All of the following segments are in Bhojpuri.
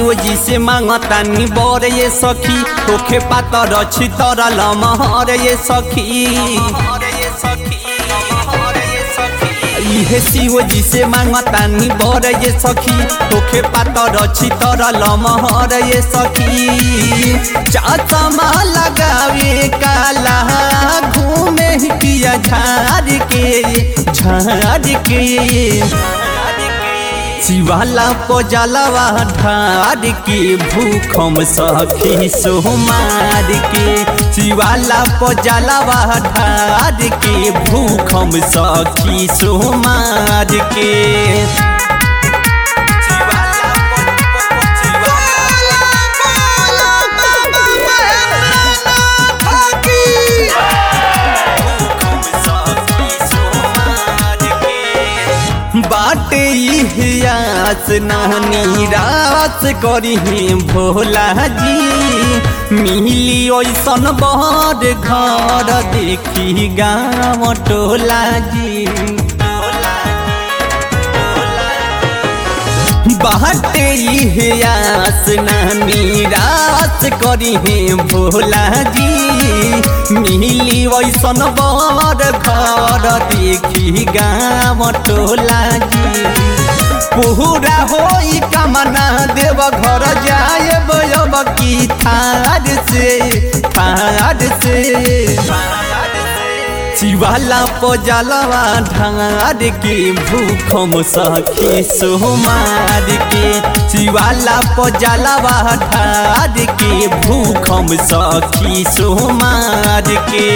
शिव जी से मांगतानी बर ये सखी तोखे पातर छी तरल महर ये सखी इहे शिव जी से मांगतानी बर ये सखी तोखे पातर छी तरल महर ये सखी चाचमा लगावे काला घूमे किया झाड़ के झाड़ के शिवाला पजलवा ढार के भूखम सखी सोमार के शिवाला पजलवा ढार के भूखम सखी सोमार के बाटे इतिहास नानी रास करी भोला जी मिली ओसन बड़ घर देखी गाँव टोला जी बाटे इतिहास नानी रास करी भोला जी मिली वैसन बड़ घर देखी गाँव टोला जी पूरा होई कामना देव घर जाए अब की थार से थार से शिवाला पजलवा ढार के भूखम सखी सोमार के शिवाला पजलवा ढार के भूखम सखी सोमार के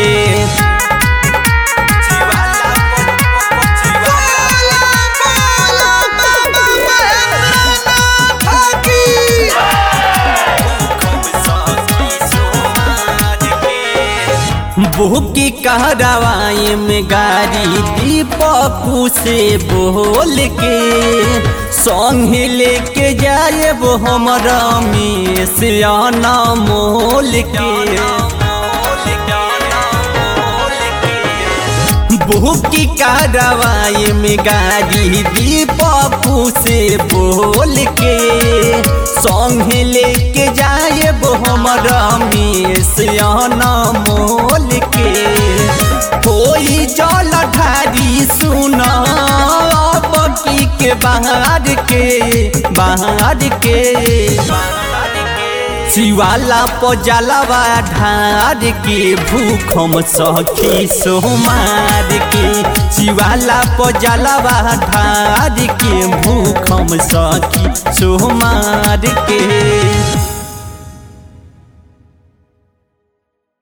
बुकी कहरावाई में गाड़ी दीपकू से बोल के संग लेके जाए वो हमारा में से आना मोल के बुकी कहरावाई में गाड़ी दीपकू से बोल के संग लेके जाए वो हमारा में से आना मोल के कोई जल ढारी सुना बकी के बाहर के बाहर के शिवाला पजलवा ढार के भूखम सखी सोमार के शिवाला पजलवा ढार के भूखम सखी सोमार के